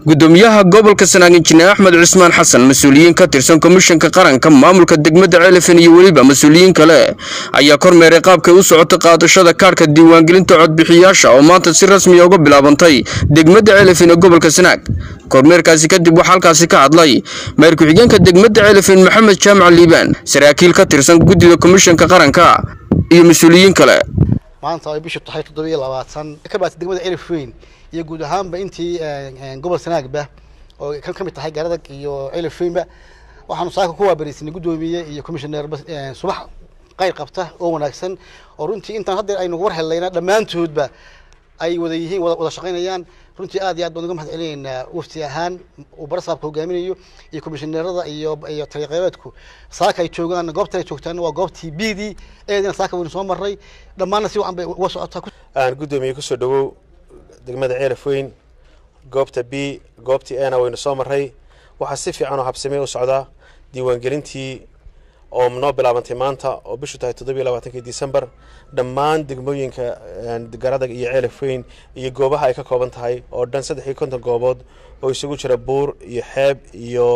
gudoomiyaha gobolka sanaag injineer axmed cusmaan xasan mas-uuliyiin ka tirsan komishanka qaranka maamulka degmada ceelafin iyo weliba mas-uuliyiin kale ayaa kormeeray qaabkay u socotay qaadashada kaadhka diiwaangelinta codbixiyaasha oo maanta si rasmiya uga bilaabantay degmada ceelafin ee gobolka sanaag kormeerkaasi kadib waxaa halkaasi ka hadlay mayor ku-xigeenka degmada ceelafin maxamed jaamac liibaan saraakiil ka tirsan guddida komishanka qaranka iyo mas-uuliyiin kale maanta ay bishu tahay toddobiyo labaatan ka baatay degmada celifweyn iyo guud ahaanba intii gobol sanaagba oo kan ka mid tahay garadag iyo celifweynba waxaanu saaka ku waabariisanay guddoomiye iyo commissioner subax qayr qabta oo wanaagsan oo runtii intaan haddeer aynu war helayna dhammaantoodba ay wada yihiin wada shaqaynayaan runtii aad iyo aad baan uga mahad celinaynaa wafti ahaan uu barasaabka hogaaminayo iyo komishineerada iyo iyo taliqeybeedku saaka ay joogaan goobtan ay joogtaan waa goobtii b d eedina saaka waynu soo marray dhammaanna si wacan bay uga socotaa aan guddoomiye kusoo dhawow degmada ceelaf weyn goobta b goobtii ena waynu soo marray waxaa si fiican oo habsamey u socdaa diiwaangelintii oo noo bilaabantay maanta oo bishu tahay toddobiyo labaatankii december dhammaan degmooyinka garadag iyo ceelaf weyn iyo goobaha ay ka kooban tahay oo dhan saddex iyo konton goobood oo isugu jira buur iyo xeeb iyo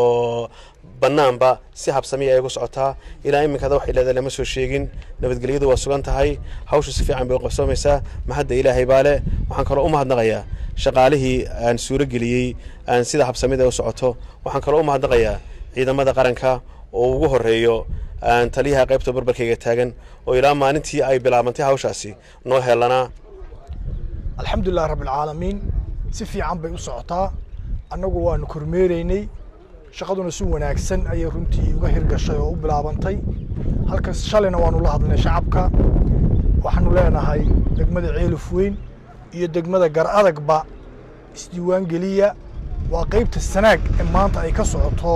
banaanba si habsamiya ay ugu socotaa ilaa iminkada wax ilaada lama soo sheegin nabadgelyadu waa sugan tahay hawshu si fiican bay u qabsoomaysaa mahadda ilaahay baale waxaan kaloo u mahadnaqayaa shaqaalihii aan suuro geliyey aan sida habsamida u socoto waxaan kaloo u mahadnaqayaa ciidamada qaranka oo ugu horeeyo taliyaha qaybta barbarkayga taagan oo ilaa maalintii ay bilaabantay hawshaasi noo heelanaa alxamdulilah rabbilcaalamiin si fiican bay u socotaa annagu waanu kormeeraynay shaqaduna si wanaagsan ayay runtii uga hirgashay oo u bilaabantay halkas shalayna waanu la hadlnay shacabka waxaanu leenahay degmada ceeluf weyn iyo degmada gar adagba isdiiwaan geliya waa qaybta sanaag ee maanta ay ka socoto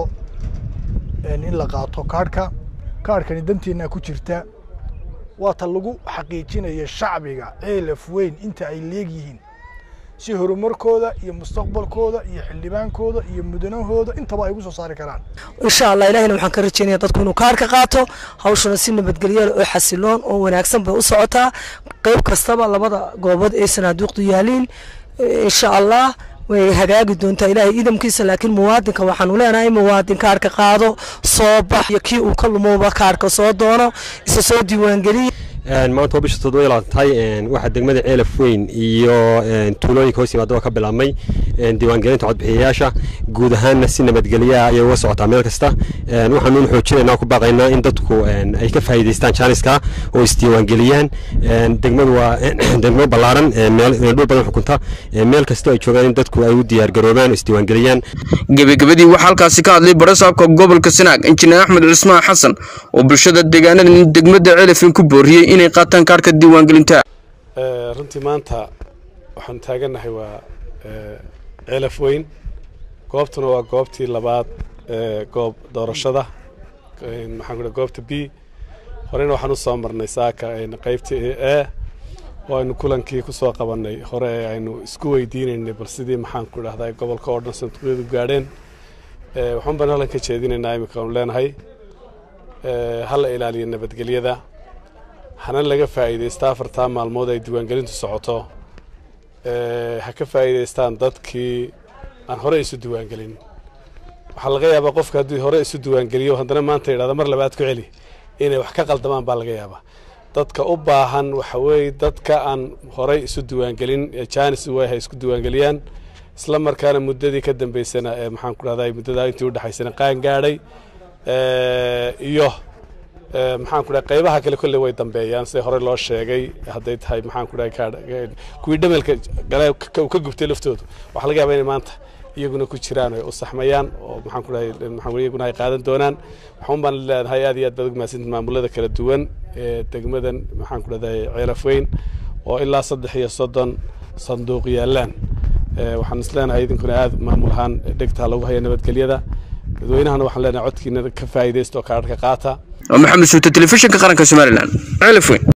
in la qaato kaadhka kaadhkani danteennaa ku jirta waa ta lagu xaqiijinaya shacbiga ceelaf weyn inta ay leegyihiin si horumarkooda iyo mustaqbalkooda iyo xildhibaankooda iyo mudanahooda intaba ay ugu soo saari karaan insha allah ilahina waxaan ka rajeynaya dadku inuu kaarka qaato hawshuna si nabadgelyo oo xasiloon oo wanaagsan bay u socotaa qayb kastaba labada goobood ee sanaaduuqdu yaaliin insha allah way hagaagi doontaa ilaahay idamkiisa laakiin muwaadinka waxaanu leenahay muwaadin kaarka qaado soo bax iyo kii uu ka lumowba kaarka soo doono isa soo diiwaangeliya maanta waa bisha toddoba labaatan tahay waxaa degmada ceelaf weyn iyo tuulooyinka hoos yimaada oo ka bilaabmay diiwaangelinta codbixiyayaasha guud ahaanna si nabadgelyaha ayay uga socotaa meel kasta waxaanuun xoojinaynaa ku baaqaynaa in dadku ay ka faa'iidaystaan jaaniska oo isdiiwaangeliyaan degmadu waa degmo ballaaran dhul badan xukunta meel kasta ay joogaan in dadku ay u diyaargaroobaan oo isdiiwaangeliyaan gebagabadii waxaa halkaasi ka hadlay barasaabka gobolka sanaag injineer axmed cusmaan xasan oo bulshada deegaanada degmada ceelafin ku booriyey inay qaataan kaarhka diiwaangelinta runtii maanta waxaan taagannahay waa ceelaf weyn goobtuna waa goobtii labaad goob doorashada maxaan ku goobta b horena waxaan u soo marnay saaka qaybta e oo aynu kulankii ku soo qabannay hore ee aynu isku weydiinaynay bal sidii maxaan ku dhahdaa gobolka oo dhan sanduuqyadu gaadheen waxaan baan halkan ka jeedinaynaa iminka aanu leenahay hala ilaaliyo nabadgelyada hana laga faa'iidaysta afartaa maalmood ay diiwaangelintu socoto ha ka faa'iidaystaan dadkii aan hore isu diiwaangelin waxaa laga yaabaa qofka haddii hore isu diiwaangeliyo haddana maanta yidhahda mar labaad ku celi inay wax ka qaldamaan baa laga yaabaa dadka u baahan waxa weeye dadka aan horey isu diiwaangelin ee jaanis way ha isku diiwaangeliyaan isla markaana muddadii ka dambeysana ee maxaan ku dhahdaa muddadaa intii udhexaysana qaan gaadhay iyo maxaan ku dhahay qaybaha kale kolley way dambeeyaan sida hore loo sheegay hadday tahay maxaan ku dhahay kuwii dhamelka gale uu ka gubtay laftoodu waxaa laga yaabaa inay maanta iyaguna ku jiraan ay u saxmayaan oo maxaan ku dhahay maxaan iyaguna ay qaadan doonaan waxaan baan leenahay aad iyo aad baad ugu mahadsantihin maamulada kala duwan ee degmadan maxaan ku dhahday ceelaf weyn oo ilaa saddex iyo soddon sanduuq yaalaan waxaan is leenahay idinkuna aad maamul ahaan dhegtaa lagu haya nabadgelyada dadweynahana waxaan leenahay codkiina ka faa'iidaysta oo kaadhka qaata maxamed suute telefishinka qaranka somalilan ceelaf weyn